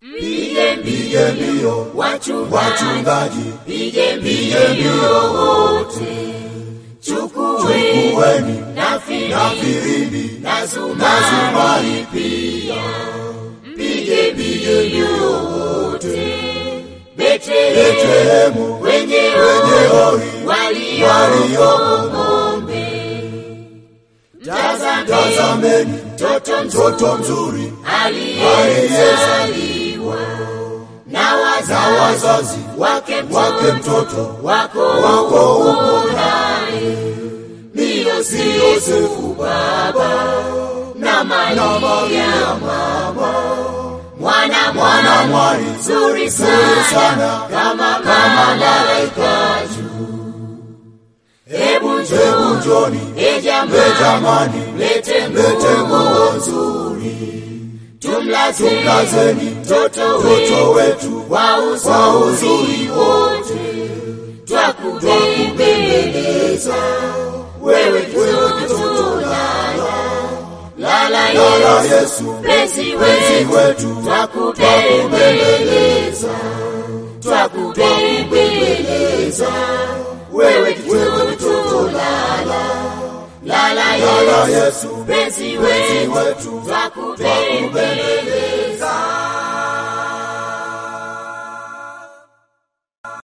Pige pige mbio wachungaji, wachungaji, pige pige mbio mbio wote, chukueni chukueni na na filimbi filimbi na na zumari zumari pia, pige mbio wote. Betlehemu Betlehemu wenye wenye hori hori walioko walioko ng'ombe, tazameni tazameni mtoto mtoto mzuri mzuri aliyezaliwa na na wazazi wazazi wake wake mtoto mtoto wako wako huko naye ni Yosefu baba na Maria mama mwana mwana mwari nzuri sana sana kama malaika juu. Hebu hebu njoo njoni e e jamani, jamani lete lete nguo nguo nzuri tumlazeni tumlazeni mtoto mtoto wetu wetu kwa kwa uzuri uzuri wote, twakubembeleza wewe kitoto lala lala lala Yesu Yesu mpenzi penzi wetu, wetu twakubembeleza twakubembeleza wewe kitoto lala lala lala Yesu Yesu mpenzi penzi wetu, wetu twakubembeleza